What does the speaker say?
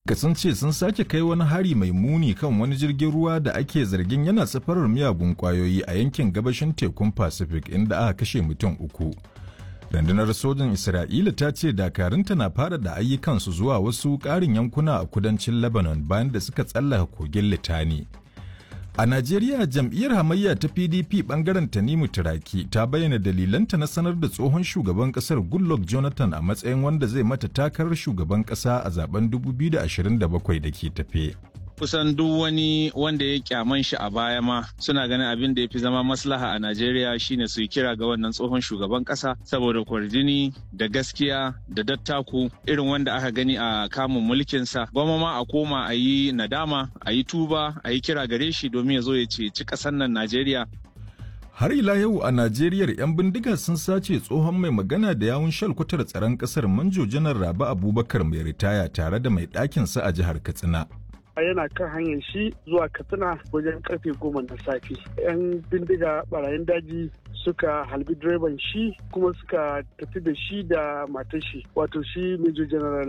sun ce sun sake kai wani hari mai muni kan wani jirgin ruwa da ake zargin yana safarar miyagun kwayoyi a yankin gabashin tekun pacific inda aka kashe mutum uku rundunar sojin isra'ila ta ce dakarunta na fara da ayyukansu zuwa wasu ƙarin yankuna a kudancin lebanon bayan da suka tsallaka kogin litani a najeriya jam'iyyar hamayya ta pdp bangaren tanimu turaki ta bayyana dalilanta na sanar da tsohon shugaban kasar goodluck jonathan a matsayin wanda zai mata takarar shugaban kasa a zaben 2027 da ke tafe kusan duk wani wanda ya kyaman shi a baya ma suna ganin abin da ya fi zama maslaha a Najeriya shine su yi kira ga wannan tsohon shugaban kasa saboda kwarjini da gaskiya da dattaku irin wanda aka gani a kamun mulkinsa gwamma ma a koma a yi nadama a yi tuba a yi kira gare shi domin ya zo ya ceci ƙasar nan Najeriya Har ila yau a Najeriya 'yan bindiga sun sace tsohon mai magana da yawun shalkwatar tsaron ƙasar Manjo Janar Rabi Abubakar mai ritaya tare da mai ɗakinsa a jihar Katsina. yana kan hanyar shi zuwa katsina wajen karfe goma na safe yan bindiga barayin daji suka halbi direban shi kuma suka tafi da shi da matar shi wato shi major general